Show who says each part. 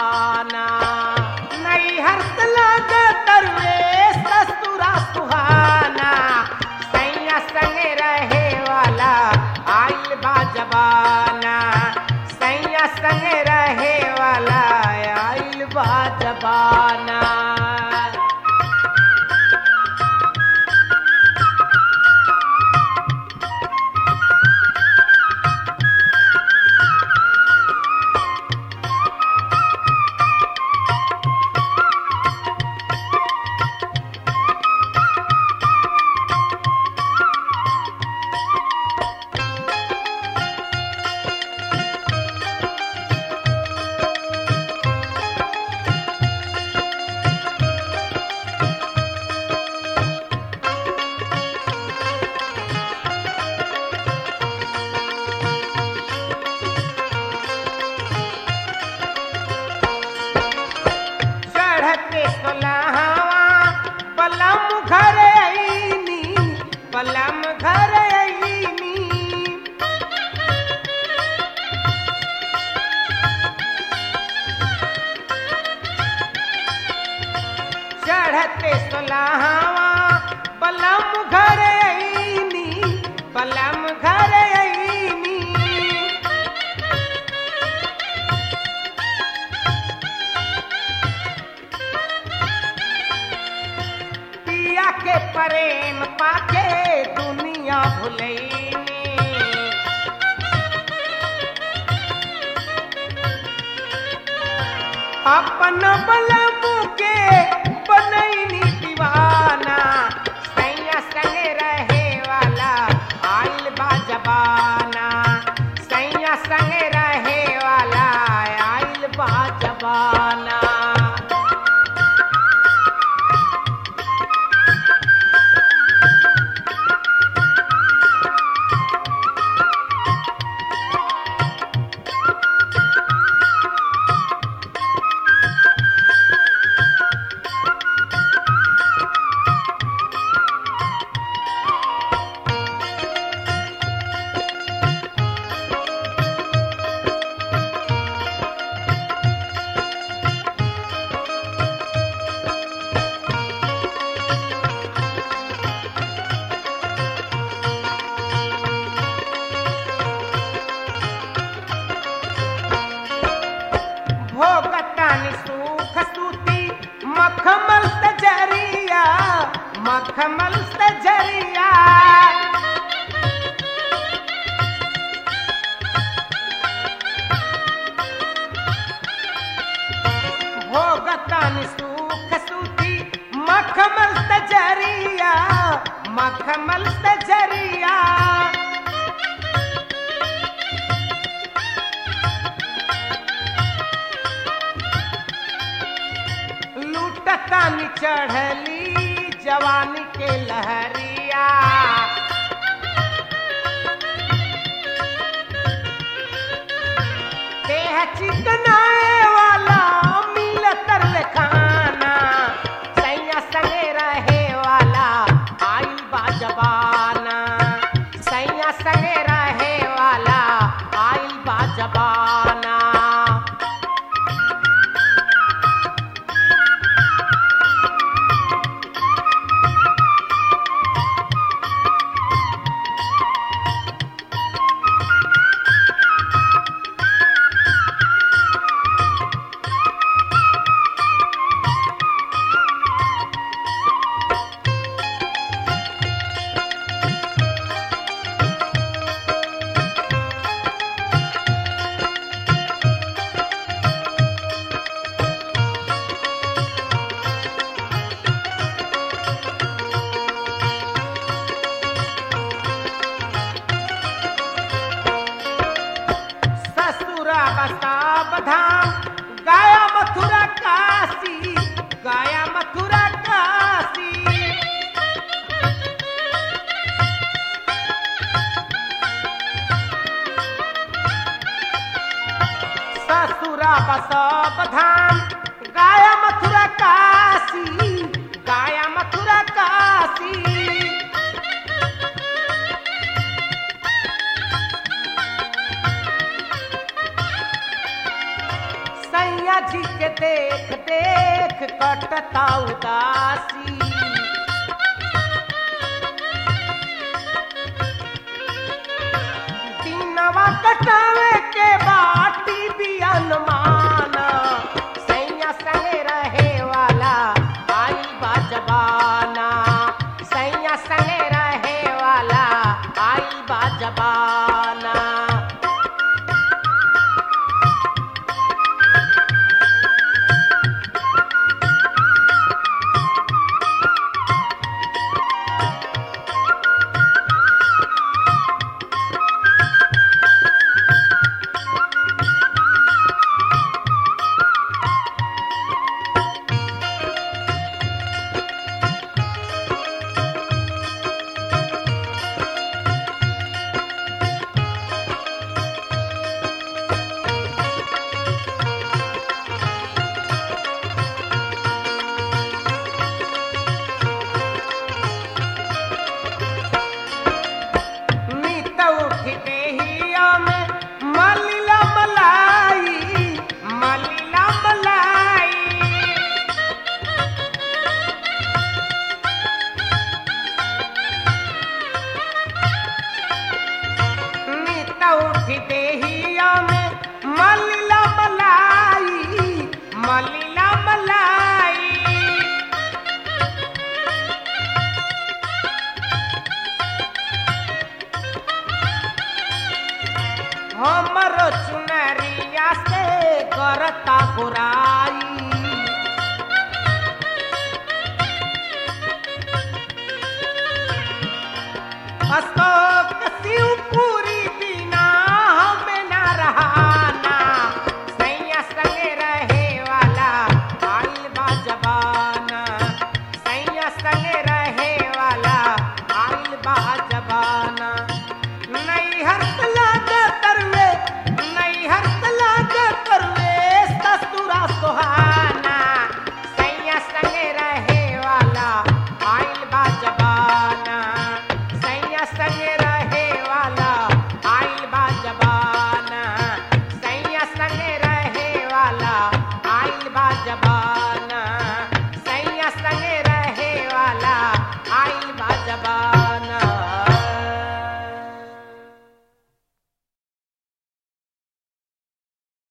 Speaker 1: जबाना नहीं हर्ष लागे तरवे ससुरा सुहाना सैया संग रहे वाला आइल बा जबाना सैया संग रहे वाला आइल बा जबाना चढ़ते सोलहवा पलम घर आईनी पलम घर आईनी चढ़ते सोलहवा पलम घर आईनी पलम घर आईनी पिया के प्रेम पाके दुनिया भुलैनी अपन बलमू के बनैनी दीवाना सैया संग रहे वाला आइल बा जबाना सैया संग रहे वाला आइल बा जबाना भोगतानि सुख सूती मखमल सजरिया मखमल सजरिया भोगतानि सुख सूती मखमल सजरिया मखमल सजरिया लूटतानी चढ़ली जवानी के लहरिया देह चिकनाए वाला मिल तरल खाना सैया संगे रहे वाला आइल बा जबाना सैया संगे रहे वाला आइल बा जबाना ससुरा बसाब धाम गया मथुरा काशी गया मथुरा काशी ससुरा बसाब धाम गया मथुरा काशी गया मथुरा काशी सैया जी के देख देख कटता उदासी दिनवा कटावे के बाटी भी अनुमान सैया संगे रहे वाला आई बाजबाना सैया संगे रहे वाला आई बाजबाना मीत उठते हिया में मलिला मलाई मलिला मलाई मीत उठते हिया में मलिला मलाई मलिला मलाई हमर चुनरिया से करता गुरा